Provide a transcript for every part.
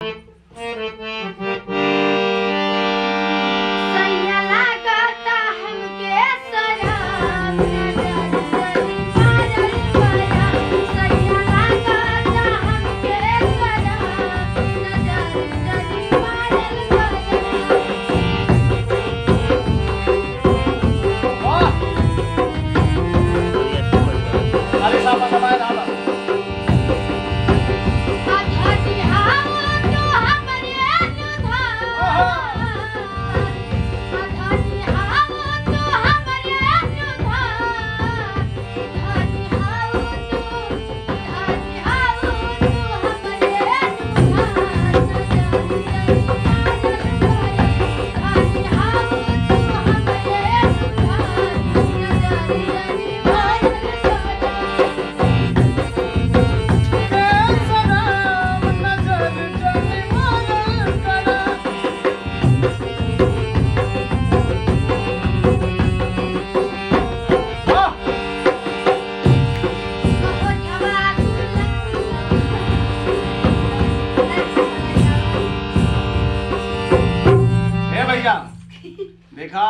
सैया लागता हमके सराम नजर मारल बया सैया लागता हमके सराम नजर मारल बया खाली सापा समाय झाला आधारी हाव तो हमरे सुधार आधारी हाव तो हमरे सुधार आधारी हाव तो आधारी हाव तो हमरे सुधार नजर आधारी हाव तो हमरे सुधार नजर हे भैया देखा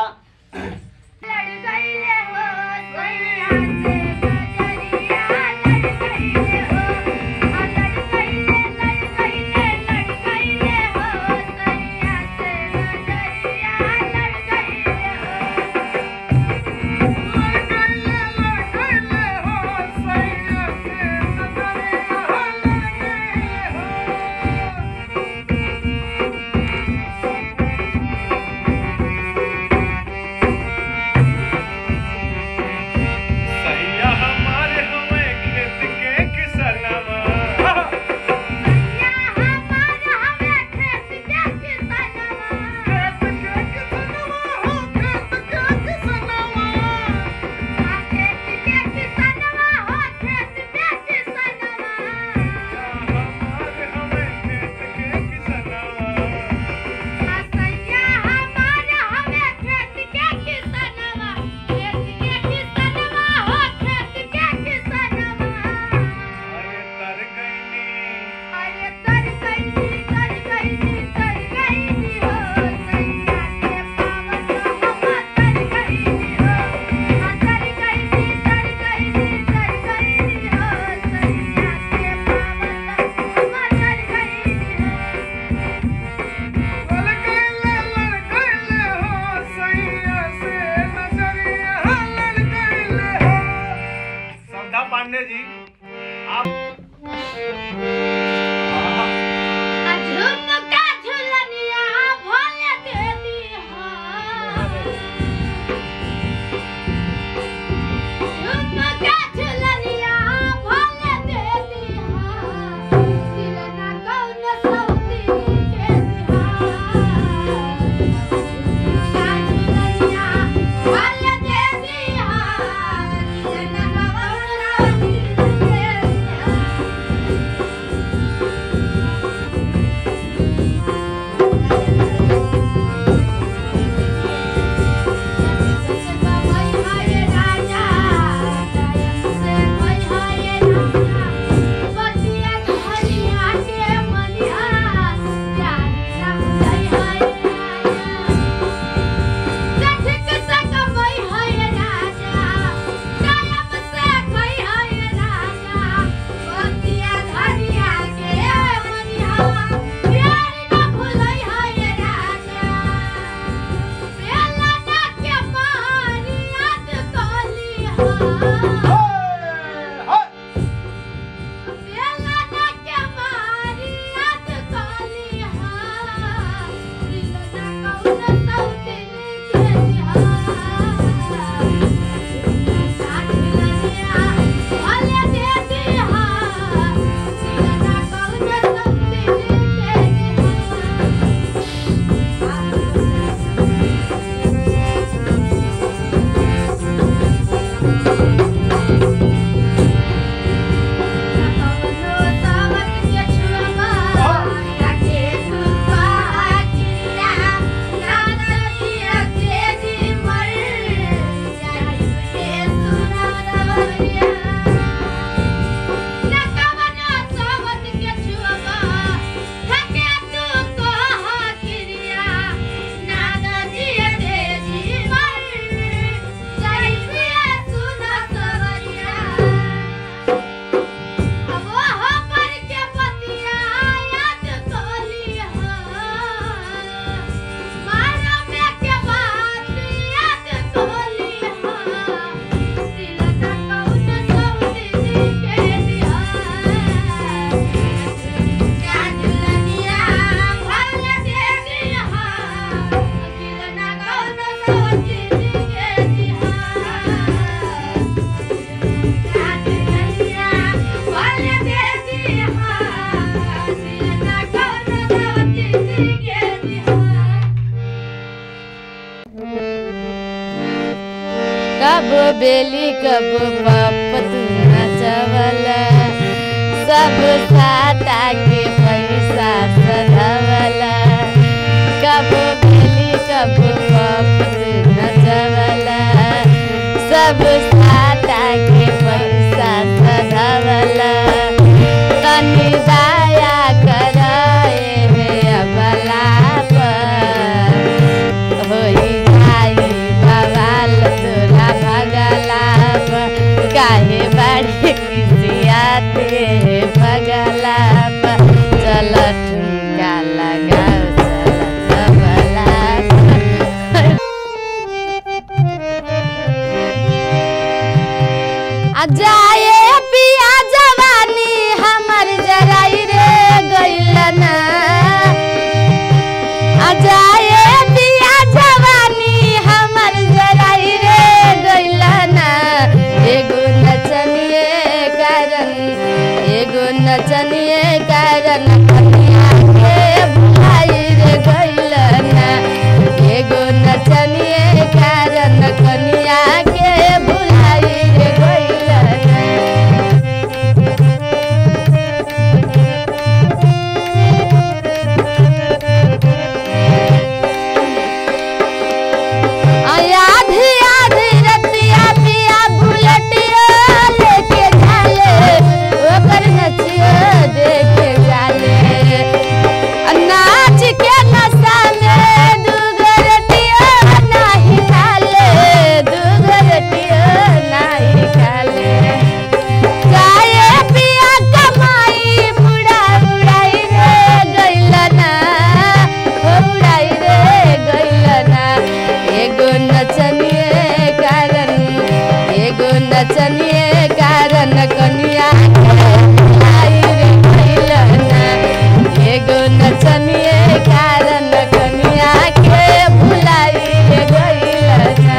बेली कब पप तू नचवला सब साटा के पैसा सधवला कब बेली कब पप तू नचवला सब साटा के पैसा सधवला तनी दया कराए हे अबला पर होई जाई बवाल तोरा भगला पर काहे बाड़ी किसियाते हे भगला पर चल ठुमका लगाओ चल सबला पर आ जाए पिया जवानी हमर जराई रे गइल ना आ जाए पिया जवानी हमर जराई रे गइल ना एगो नचनिए कारण एगो नचनिए कारण कन्या के भुलाई रे गइल ना एगो नचनिए कारण कन्या के भुलाई रे गइल ना आधी आधी रतिया पिया बुलेटिया लेके जाले ओकर नचिया देखे जाले आ नाच के नशा में दुगरटिया नाही खाले दुगरटिया नाही खाले जाए पिया कमाई बुढ़ा बुढ़ाई रे गइलना हो बुढ़ाई रे गइलना एगो नचनिए कारण एगो नचनिए कारण कनिया के भुलाई रे गइलना एगो नचनिए कारण कनिया के भुलाई रे गइलना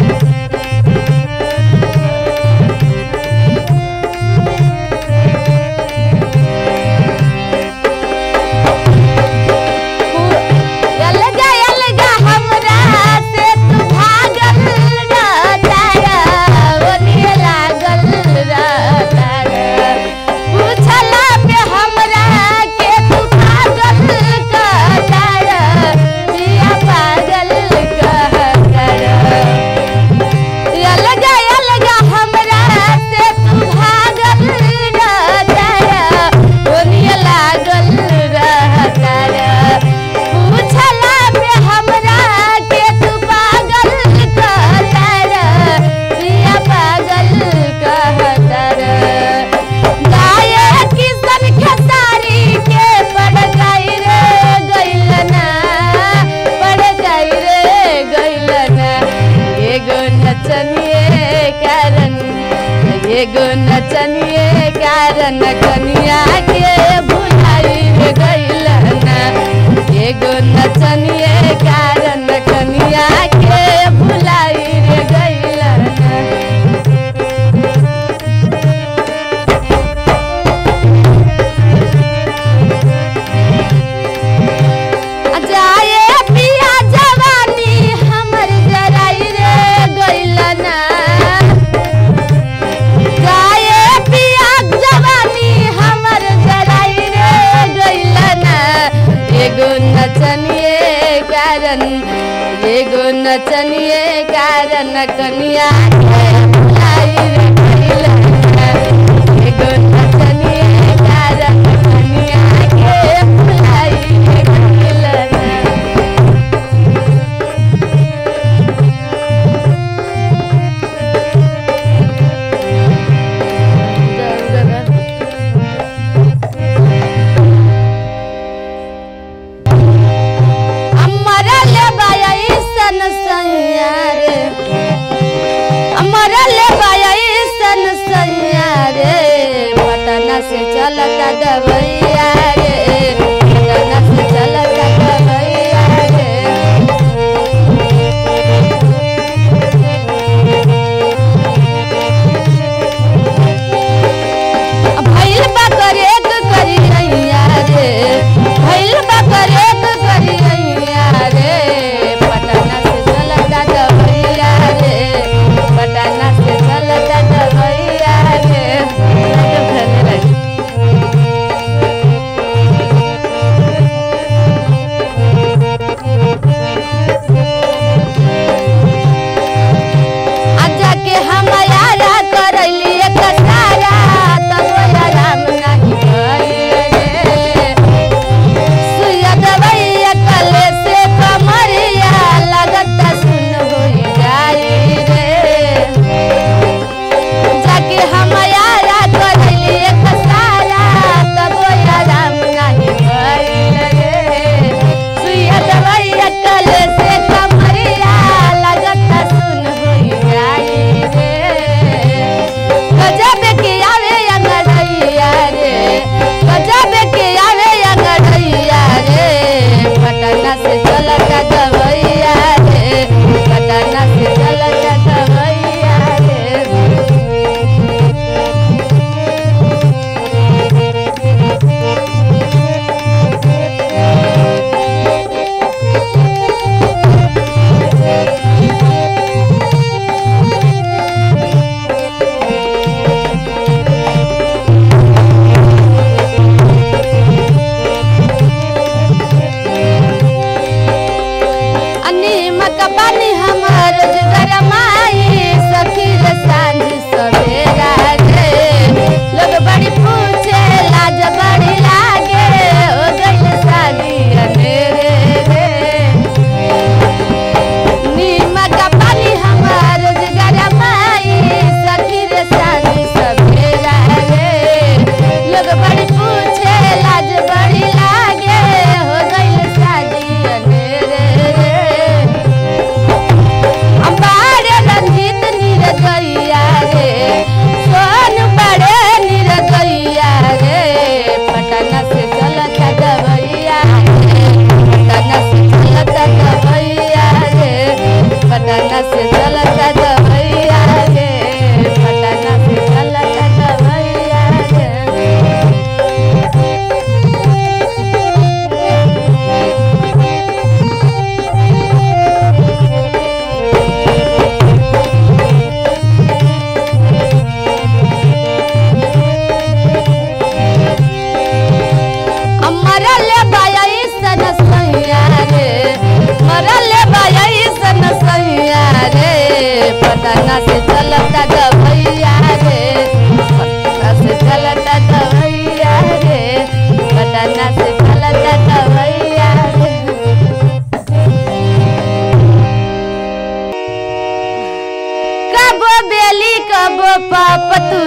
अलगा अलगा हमरा से तू भागल रहतारा ओनिए लागल रहतारा पूछला पे हमरा के तू पागल कहतारा पिया पागल कहतारा अलगा अलगा हमरा से तू भागल रहतारा ओनिए लागल रहतारा पूछला पे हमरा के तू पागल कहतारा पिया पागल कहतारा गाये किसन खेसारी के पड़ गई रे गइलना पड़ गई रे गइलना एगो नचनिए कारण एगो नचनिए कारण कनिया के भुलाई रे गइलना एगो नचनिए कारण कनिया के भुलाई रे गइलना जाए पिया जवानी हमर जराई रे गइलना जाए पिया जवानी हमर जराई रे गइलना एगो नचनिए कारण एगो नचनिए कारण कनिया के भुलाई रे गइलना एगो नचनिए कारण कनिया के भुलाई रे गइलना अमर ले बाई सन सैया रे अमर ले बाई सन सैया रे पटना से चलता दवैया रे पटना से चलता दवैया रे भैल बा करेक करी नैया रे भैल बा करेक करी नैया रे पटना से चलता दवैया रे पटना से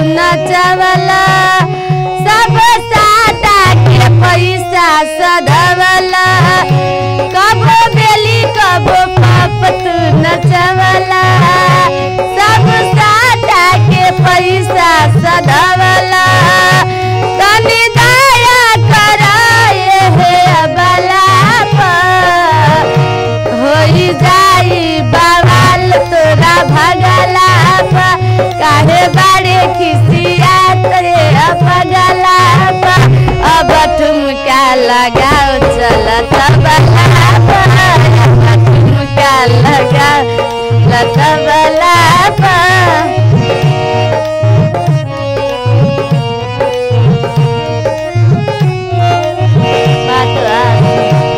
नचवला सब साटा के पैसा सधवला कबो बेली कबो पापत नचवला सब साटा के पैसा सधवला तनी दया कराए हे अबला पर होई जाई बवाल तोरा भगला पा काहे बाड़े खिसिया तोरे अपगला पा अब ठुमका लगाओ चल तबला पा अब ठुमका लगाओ चल तबला पा बात आ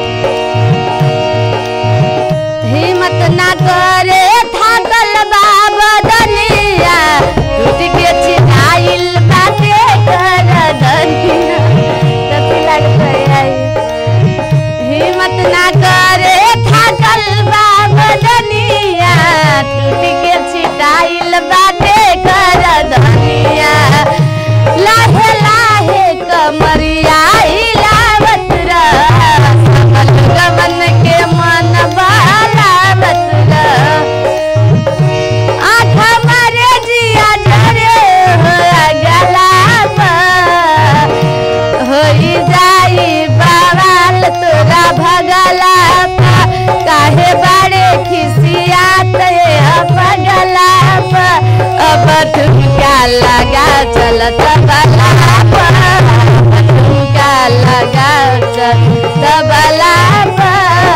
हिम्मत ना करे थाकल बाबा दनिया टूट के छिनाइल बाटे कर दनिया कथी लगतै आई हिम्मत ना करे थाकल बाबा दनिया टूट के छिटाइल बाटे कर दनिया लाहे लाहे कमरिया हिलावत रह सकल गमन के मन बहलावत रह आँख मारे जिया झरे हो गला पर होई जाई बवाल तोरा भगला पा काहे बाड़े खिसियात अपगला पा अब ठुमका लगा चलत बला पा ठुमका लगा चल तबला पा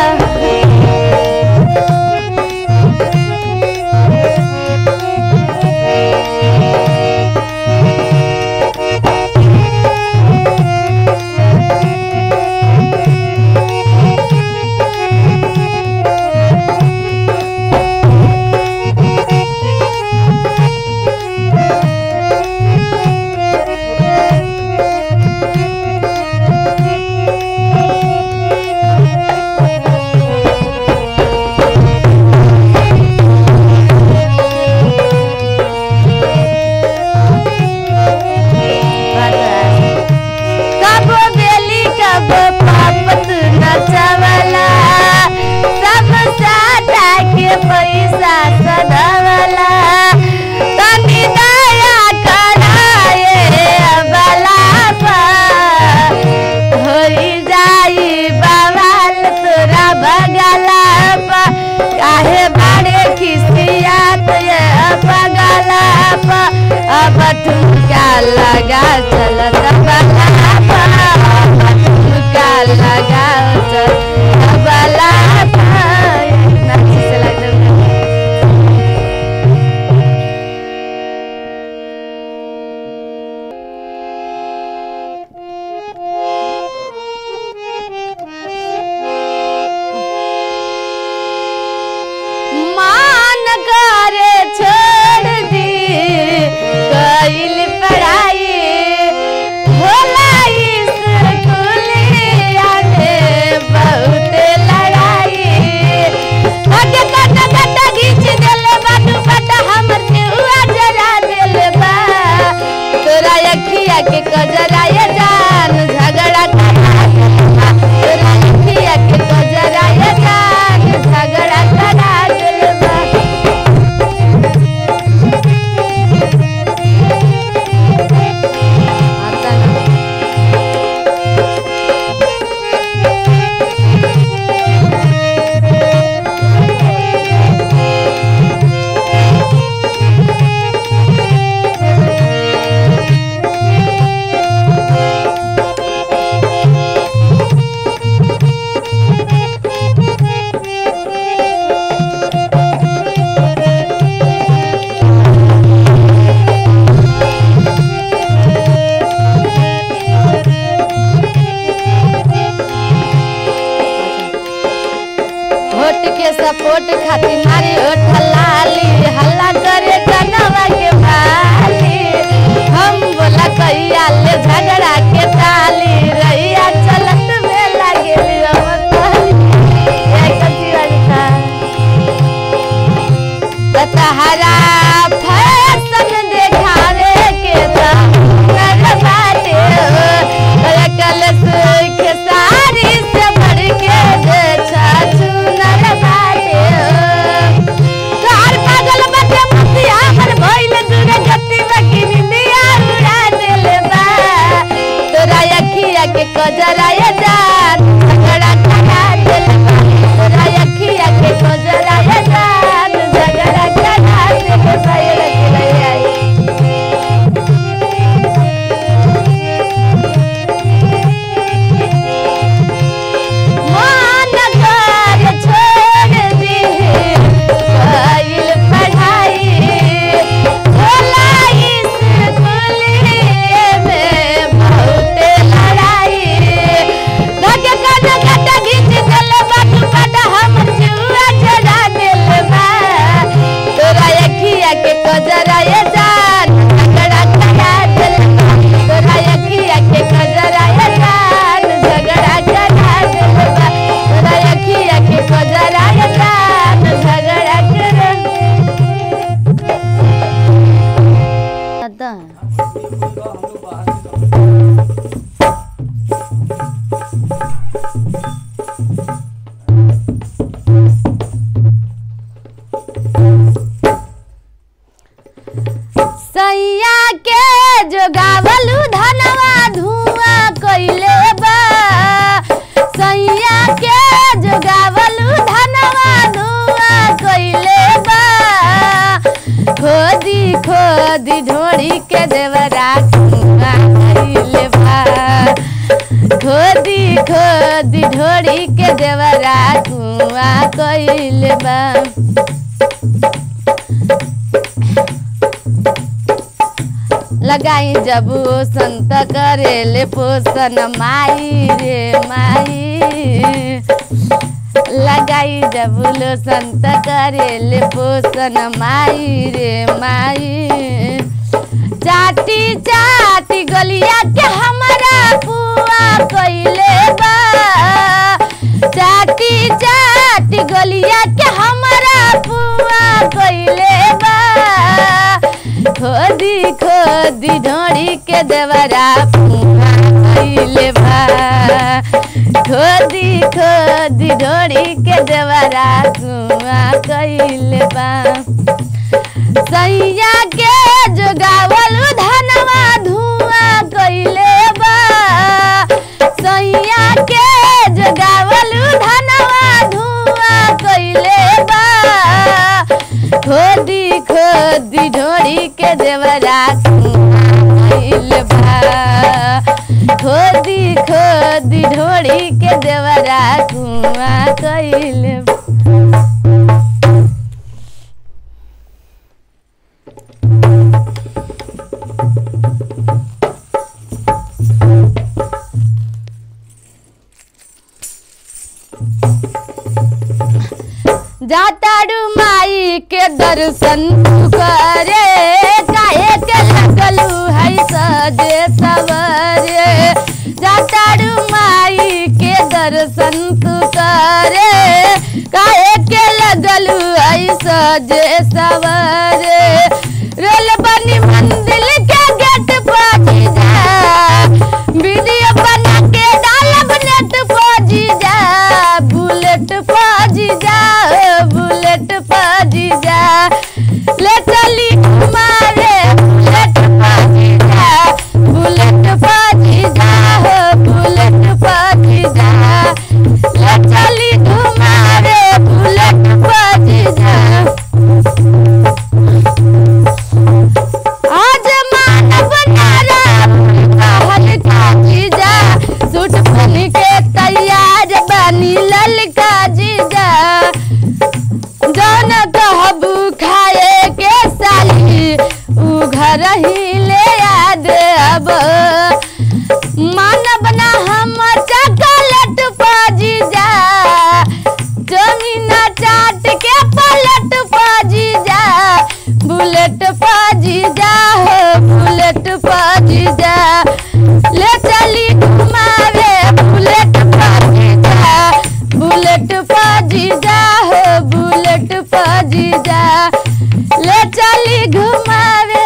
कबो बेली कबो पापत नचवला सब साटा के पैसा सधवला तनी दया कराए अबला पा होई जाई बवाल तोरा बगला पा काहे बाड़े खिसियात ये बगला पा अब ठुमका लगा चलत बला पा अब ठुमका लगा चल बला पा इतना अच्छे से लगता है मान करे छोड़ दी कैल पढ़ाई होला स्कूलिया में बहुत लड़ाई कट कट कट घींच देले बा दुपट्टा हमर नेहुआ जरा देले बा तोरा अखिया के कजरा ये जान झगड़ा करा देले बा तोरा अखिया के कजरा ये जान झगड़ा करा देले बा आता ना होट के सपोर्ट खातिर मारी होठ लाली हल्ला करे कनवा के भाली हम बोला कहिया ले झगड़ा के ताली रैया चलत में लागे तहरा फैशन देखावे के के देवरा कुआ कइल बा लगाई जब संत करेले पोषण माई रे माई लगाई जब लो संत करेले पोषण माई रे माई चाटी चाटी गलिया के हमारा पुआ कइले बा चाटी चाटी गलिया के हमारा पुआ कइले बा खोदी खोदी ढोड़ी के देवरा पुआ कइले बा खोदी खोदी ढोड़ी के देवरा कुआ कइले बा सैया के जोगावल धनवा धुआं कइले बा सैया के जोगावल धनवा धुआं कइले बा खोदी खोदी ढोड़ी के देवरा कुआं कइले बा खोदी खोदी ढोड़ी के देवरा कुआं कइले बा जाताड़ू माई के दर्शन तू करे काहे के लगलू है सजे सवरे जाताड़ू माई के दर्शन तू करे काहे के लगलू है सजे सवरे रेल बनी मंदिर के गेट पर जा वीडियो बना के डालब नेट पर जा बुलेट पर जा बुलेट पर जा ले चली मारे बुलेट पर जा बुलेट पर जा बुलेट पर जा ले चली घुमावे बुलेट पर जा आज मानव नारा कहल जीजा सूट पहन के तैयार बनी ललका जीजा जौन कहबू खाए के साली उ घर ही ले याद अब मानव ना हम चॉकलेट पाजी जा जमीना चाट के पलट पाजी जा बुलेट पाजी जा हो बुलेट पाजी जा ले चली घुमावे बुलेट पाजी जा बुलेट पाजी जा हो बुलेट पाजी जा ले चली घुमावे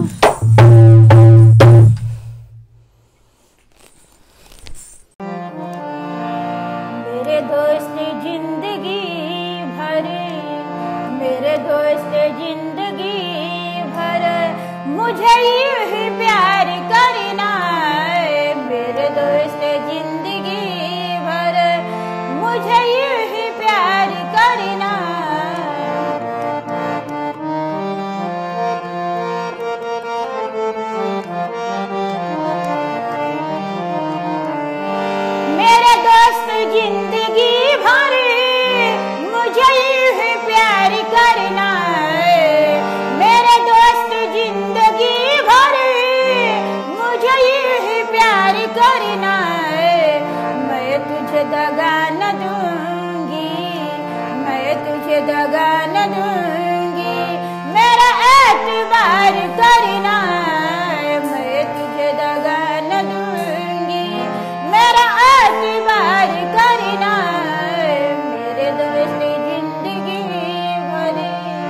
मेरे दोस्त जिंदगी भर मेरे दोस्त जिंदगी भर मुझे यूं ही प्यार करना है मेरे दोस्त जिंदगी भर मुझे यूं ही प्यार करना मेरे दोस्त जिंदगी भर मुझे यूं ही प्यार करना है मेरे दोस्त जिंदगी भर मुझे यूं ही प्यार करना है मैं तुझे दगा न दूंगी मैं तुझे दगा न दूंगी मेरा एतबार करना है मैं तुझे दगा न दूंगी मेरा एतबार करना है मेरे दोस्त जिंदगी भरी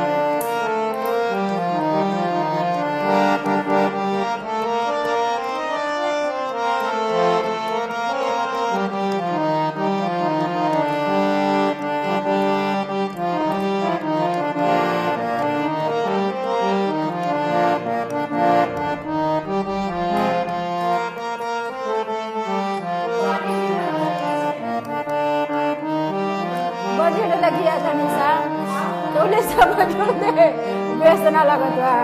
बजट लगिया था निशा तोले सब बजट दे बेसना लगत बा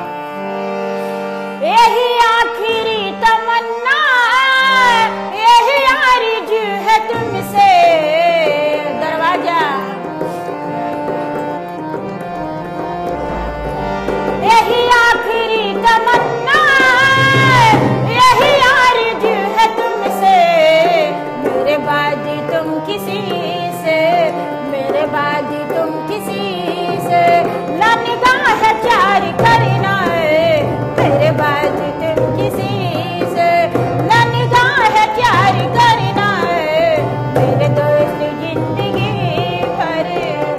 यही आखिरी तमन्ना है, यही आरज़ू है तुमसे से मेरे बाद तुम किसी से न निगाह चार करना है मेरे बाद तुम किसी से न निगाह चार करना है मेरे दोस्त जिंदगी भर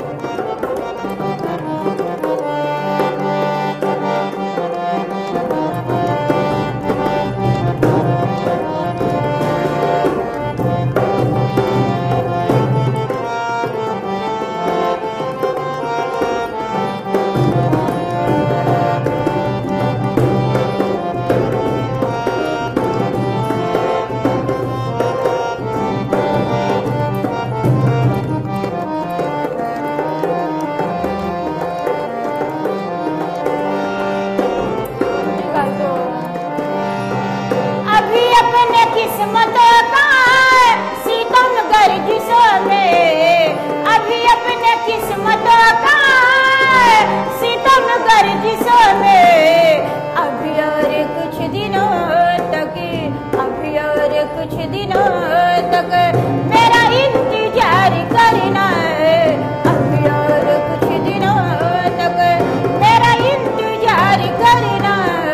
अभी अपने किस्मतों का सीतम गर्जिशों में अभी अपने किस्मतों का सीतम गर्जिशों में अभी और कुछ दिनों तक अभी और कुछ दिनों तक मेरा इंतजार करना है अभी और कुछ दिनों तक मेरा इंतजार करना है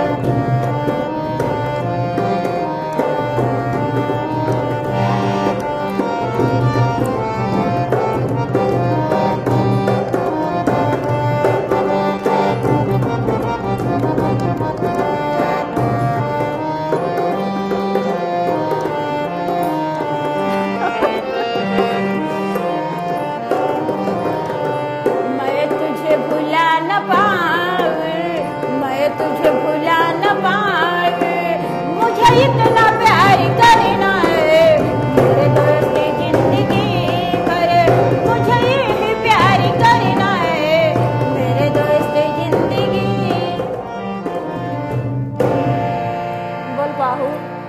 मैं तुझे भुला न पाऊं मैं तुझे भुला न पाऊं मुझे इतना प्यार करना है मेरे दोस्त जिंदगी भर मुझे ही प्यार करना है मेरे दोस्त जिंदगी बोल पाहू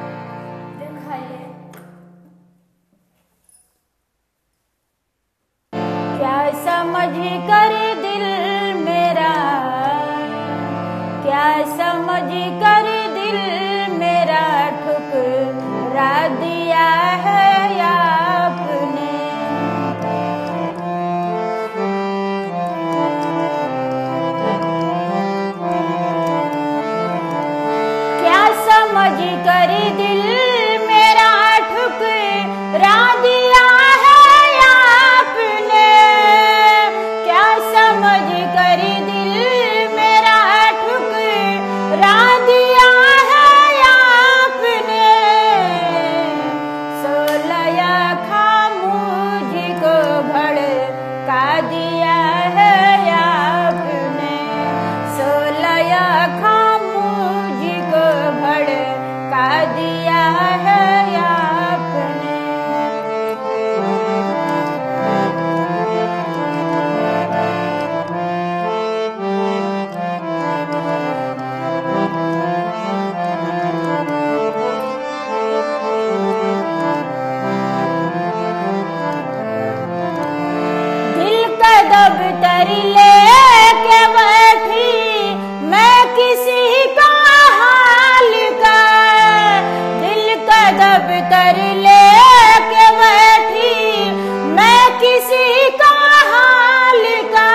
क्या समझ कर दिल मेरा क्या समझ कर दिल मेरा ठुकरा दिया है आपने क्या समझ कर दिल मेरा ठुकरा दिया है आपने क्या समझ कर दिल मेरा ठुकरा दिया है आपने सोलया खामोश को भड़का दिया है आपने सोलया खामोश को भड़का दिया है आपने दिल का दफ्तर लेके बैठी मैं किसी का हाल का दिल का दफ्तर लेके बैठी मैं किसी का हाल का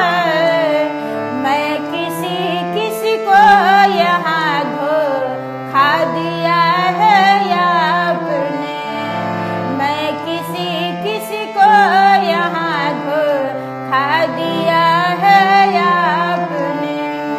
मैं किसी किसी को यहाँ धोखा दिया है आपने मैं किसी किसी को यहाँ धोखा दिया है आपने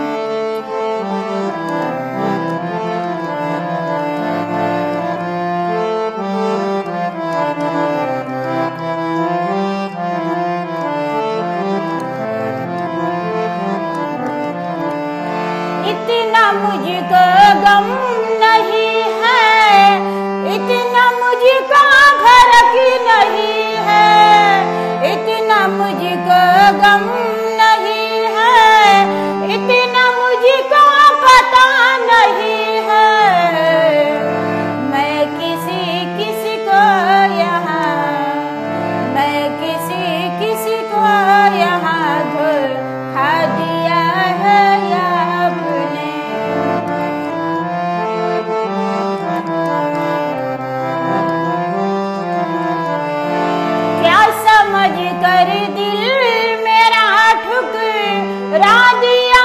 इतना मुझको गम नहीं है इतना मुझको फर्क नहीं है इतना मुझको गम नहीं है इतना मुझको पता नहीं है मैं किसी किसी को यहाँ मैं किसी किसी को यहाँ धोखा दिया है आपने कर दिल मेरा ठुकरा दिया